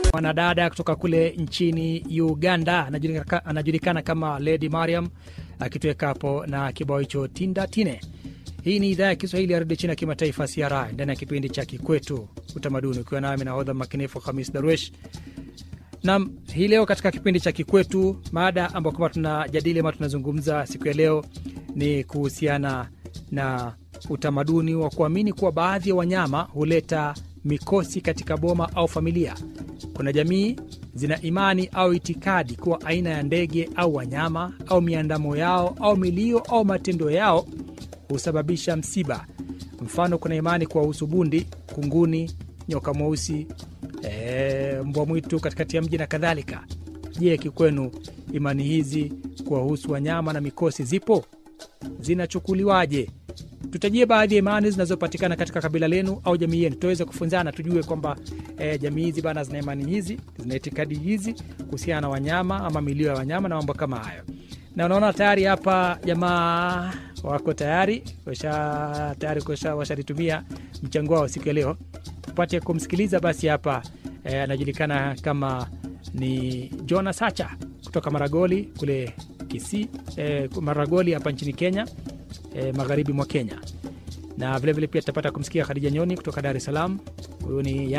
Mwanadada kutoka kule nchini Uganda anajulikana, anajulikana kama Lady Mariam akituweka hapo na kibao hicho tinda tine. Hii ni idhaa ya Kiswahili ya redio chini ya kimataifa CRI ndani ya kipindi cha Kikwetu Utamaduni, ukiwa nami nahodha makinifu Hamis Darwesh. Nam, hii leo katika kipindi cha Kikwetu, mada ambayo kwamba tunajadili ama tunazungumza siku ya leo ni kuhusiana na utamaduni wa kuamini kuwa baadhi ya wanyama huleta mikosi katika boma au familia. Kuna jamii zina imani au itikadi kuwa aina ya ndege au wanyama au miandamo yao au milio au matendo yao husababisha msiba. Mfano, kuna imani kuwahusu bundi, kunguni, nyoka mweusi, e, mbwa mwitu katikati ya mji na kadhalika. Je, kikwenu imani hizi kuwahusu wanyama na mikosi zipo? Zinachukuliwaje? Tutajie baadhi ya imani zinazopatikana katika kabila lenu au jamii yenu, tuweze kufunzana, tujue kwamba e, jamii hizi bana zina imani hizi, zina itikadi hizi kuhusiana na wanyama ama milio ya wanyama na mambo kama hayo. Na unaona tayari hapa jamaa wako tayari washa tayari washalitumia mchango wao siku ya leo, tupate kumsikiliza. Basi hapa e, anajulikana kama ni Jona Sacha kutoka Maragoli kule Kisii, e, Maragoli hapa nchini Kenya. E, magharibi mwa Kenya na vilevile vile pia tutapata kumsikia Khadija Nyoni kutoka Dar es Salaam. Huyu ni